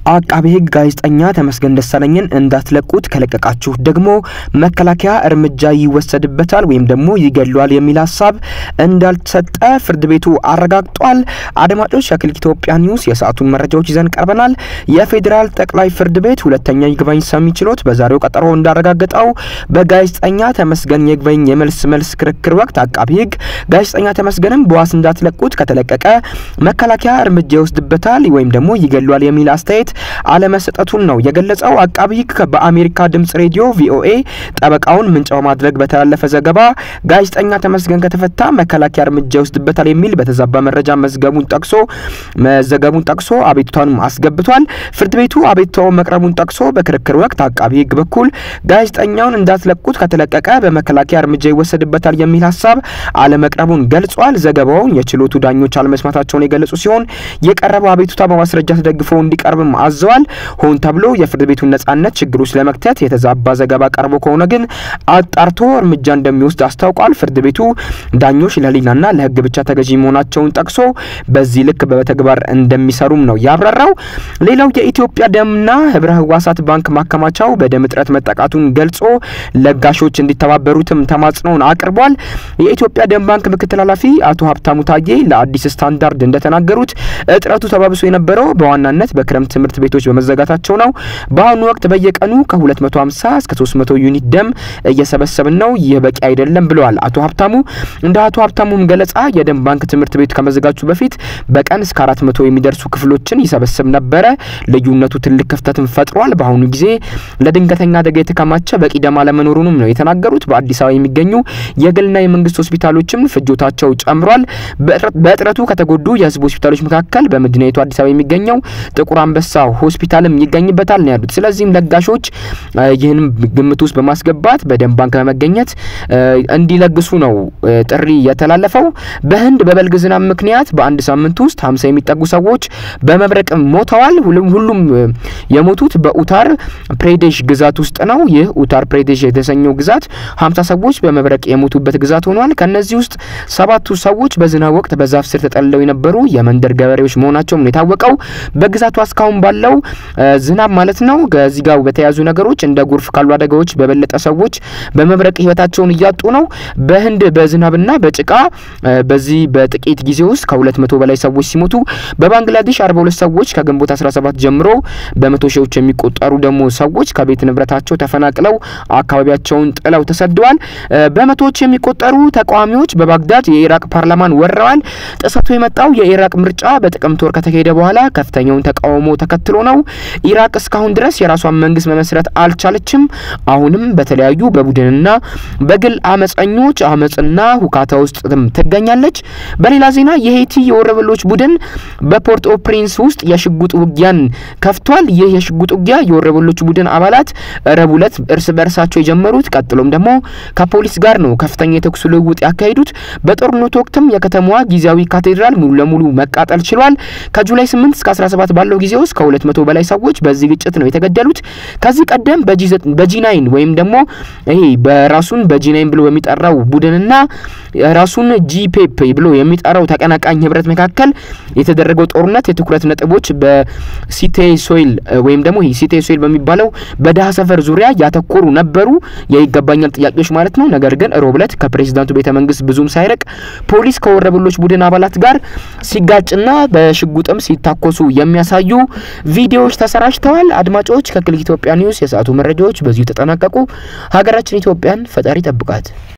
አቃቤ ሕግ ጋዜጠኛ ተመስገን ደሳለኝን እንዳትለቁት ከለቀቃችሁ ደግሞ መከላከያ እርምጃ ይወሰድበታል ወይም ደግሞ ይገሏል የሚል ሀሳብ እንዳልተሰጠ ፍርድ ቤቱ አረጋግጧል። አድማጮች ከክሊክ ኢትዮጵያ ኒውስ የሰዓቱን መረጃዎች ይዘን ቀርበናል። የፌዴራል ጠቅላይ ፍርድ ቤት ሁለተኛ ይግባኝ ሰሚ ችሎት በዛሬው ቀጠሮ እንዳረጋገጠው በጋዜጠኛ ተመስገን የይግባኝ የመልስ መልስ ክርክር ወቅት አቃቤ ሕግ ጋዜጠኛ ተመስገንም በዋስ እንዳትለቁት ከተለቀቀ መከላከያ እርምጃ ይወስድበታል ወይም ደግሞ ይገሏል የሚል አስተያየት አለመሰጠቱን ነው የገለጸው። አቃቢ ሕግ በአሜሪካ ድምጽ ሬዲዮ ቪኦኤ ጠበቃውን ምንጭ በማድረግ በተላለፈ ዘገባ ጋዜጠኛ ተመስገን ከተፈታ መከላከያ እርምጃ ይወስድበታል የሚል በተዛባ መረጃ መዝገቡን ጠቅሶ መዘገቡን ጠቅሶ አቤቱታንም አስገብቷል። ፍርድ ቤቱ አቤቱታውን መቅረቡን ጠቅሶ በክርክር ወቅት አቃቢ ሕግ በኩል ጋዜጠኛውን እንዳትለቁት ከተለቀቀ በመከላከያ እርምጃ ይወሰድበታል የሚል ሀሳብ አለመቅረቡን ገልጿል። ዘገባውን የችሎቱ ዳኞች አለመስማታቸውን የገለጹ ሲሆን የቀረበው አቤቱታ በማስረጃ ተደግፎ እንዲቀርብም አዘዋል። ሆን ተብሎ የፍርድ ቤቱን ነጻነት ችግር ውስጥ ለመክተት የተዛባ ዘገባ ቀርቦ ከሆነ ግን አጣርቶ እርምጃ እንደሚወስድ አስታውቋል። ፍርድ ቤቱ ዳኞች ለሕሊናና ለሕግ ብቻ ተገዢ መሆናቸውን ጠቅሶ በዚህ ልክ በተግባር እንደሚሰሩም ነው ያብራራው። ሌላው የኢትዮጵያ ደምና ህብረ ህዋሳት ባንክ ማከማቻው በደም እጥረት መጠቃቱን ገልጾ ለጋሾች እንዲተባበሩትም ተማጽኖውን አቅርቧል። የኢትዮጵያ ደም ባንክ ምክትል ኃላፊ አቶ ሀብታሙ ታዬ ለአዲስ ስታንዳርድ እንደተናገሩት እጥረቱ ተባብሶ የነበረው በዋናነት በክረምት ትምህርት ቤቶች በመዘጋታቸው ነው። በአሁኑ ወቅት በየቀኑ ከ250 እስከ 300 ዩኒት ደም እየሰበሰብን ነው። ይህ በቂ አይደለም ብለዋል አቶ ሀብታሙ። እንደ አቶ ሀብታሙም ገለጻ የደም ባንክ ትምህርት ቤት ከመዘጋቱ በፊት በቀን እስከ 400 የሚደርሱ ክፍሎችን ይሰበስብ ነበረ። ልዩነቱ ትልቅ ክፍተትን ፈጥሯል። በአሁኑ ጊዜ ለድንገተኛ አደጋ የተከማቸ በቂ ደም አለመኖሩንም ነው የተናገሩት። በአዲስ አበባ የሚገኙ የግልና የመንግስት ሆስፒታሎችም ፍጆታቸው ጨምሯል። በእጥረቱ ከተጎዱ የህዝብ ሆስፒታሎች መካከል በመዲናይቱ አዲስ አበባ የሚገኘው ጥቁር አንበሳ ሆስፒታልም ይገኝበታል ነው ያሉት። ስለዚህም ለጋሾች ይህንም ግምት ውስጥ በማስገባት በደም ባንክ በመገኘት እንዲለግሱ ነው ጥሪ የተላለፈው። በህንድ በበልግ ዝናብ ምክንያት በአንድ ሳምንት ውስጥ ሀምሳ የሚጠጉ ሰዎች በመብረቅ ሞተዋል። ሁሉም የሞቱት በኡታር ፕሬዴሽ ግዛት ውስጥ ነው። ይህ ኡታር ፕሬዴሽ የተሰኘው ግዛት ሀምሳ ሰዎች በመብረቅ የሞቱበት ግዛት ሆኗል። ከነዚህ ውስጥ ሰባቱ ሰዎች በዝናብ ወቅት በዛፍ ስር ተጠልለው የነበሩ የመንደር ገበሬዎች መሆናቸውም ነው የታወቀው። በግዛቷ እስካሁን ባለው ዝናብ ማለት ነው ከዚህ ጋር በተያያዙ ነገሮች እንደ ጎርፍ ካሉ አደጋዎች በበለጠ ሰዎች በመብረቅ ህይወታቸውን እያጡ ነው። በህንድ በዝናብና በጭቃ በዚህ በጥቂት ጊዜ ውስጥ ከሁለት መቶ በላይ ሰዎች ሲሞቱ በባንግላዴሽ አርባ ሁለት ሰዎች ከግንቦት 17 ጀምሮ በመቶ ሺዎች የሚቆጠሩ ደግሞ ሰዎች ከቤት ንብረታቸው ተፈናቅለው አካባቢያቸውን ጥለው ተሰደዋል። በመቶዎች የሚቆጠሩ ተቃዋሚዎች በባግዳድ የኢራቅ ፓርላማን ወረዋል። ጥሰቱ የመጣው የኢራቅ ምርጫ በጥቅምት ወር ከተካሄደ በኋላ ከፍተኛውን ተቃውሞ ተከትሎ ነው። ኢራቅ እስካሁን ድረስ የራሷን መንግስት መመስረት አልቻለችም። አሁንም በተለያዩ በቡድንና በግል አመፀኞች አመፅና ሁካታ ውስጥ ትገኛለች። በሌላ ዜና የሄይቲ የወረበሎች ቡድን በፖርት ኦ ፕሪንስ ውስጥ የሽጉጥ ውጊያን ከፍቷል። ይህ የሽጉጥ ውጊያ የወረበሎች ቡድን አባላት ረቡዕ ዕለት እርስ በእርሳቸው የጀመሩት ቀጥሎም ደግሞ ከፖሊስ ጋር ነው ከፍተኛ የተኩስ ልውውጥ ያካሄዱት። በጦርነቱ ወቅትም የከተማዋ ጊዜያዊ ካቴድራል ሙሉ ለሙሉ መቃጠል ችሏል። ከጁላይ 8 እስከ 17 ባለው ጊዜ ውስጥ ከ200 በላይ ሰዎች በዚህ ግጭት ነው የተገደሉት። ከዚህ ቀደም በጂ9 ወይም ደግሞ ይሄ በራሱን በጂ9 ብሎ የሚጠራው ቡድንና ራሱን ጂፔፕ ብሎ የሚጠራው ተቀናቃኝ ህብረት መካከል የተደረገው ጦርነት የትኩረት ነጥቦች በሲቴ ሶይል ወይም ደግሞ ይሄ ሲቴ ሶይል በሚባለው በደሃ ሰፈር ዙሪያ ያተኮሩ ነበሩ፣ የይገባኛል ጥያቄዎች ማለት ነው። ነገር ግን ሮብ ዕለት ከፕሬዚዳንቱ ቤተ መንግስት ብዙም ሳይርቅ ፖሊስ ከወረበሎች ቡድን አባላት ጋር ሲጋጭና በሽጉጥም ሲታኮሱ የሚያሳዩ ቪዲዮዎች ተሰራጭተዋል። አድማጮች ከክሊክ ኢትዮጵያ ኒውስ የሰዓቱ መረጃዎች በዚሁ ተጠናቀቁ። ሀገራችን ኢትዮጵያን ፈጣሪ ጠብቃት።